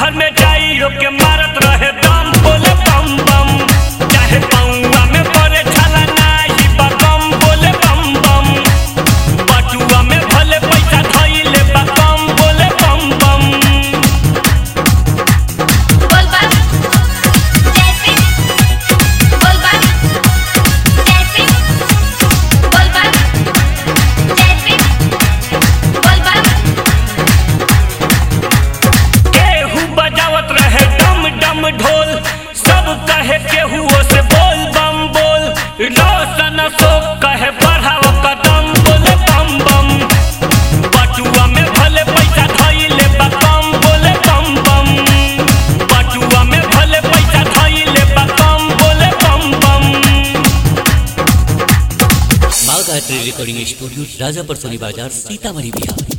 घर में जाइयो के मारत रहे दम बोले बम बम चाहे पौआ में पड़े छला नाही बा कम बोले बम बम बटुआ में भले पैसा धइले बा कम बोले बम बम बोल बम जैसे बोल बम जैसे बोल बम जैसे बोल बम केहू बजावत रहे डम डम ढोल सब कहे केहू से बोल बम बोल रोशन अशोक कहे बढ़ाव कदम बोले बम बम बटुआ में भले पैसा धइले बा कम बोले बम बम बटुआ में भले पैसा धइले बा कम बोले बम बम माँ गायत्री रिकॉर्डिंग स्टूडियो राजापुर सोनी बाजार सीतामढ़ी बिहार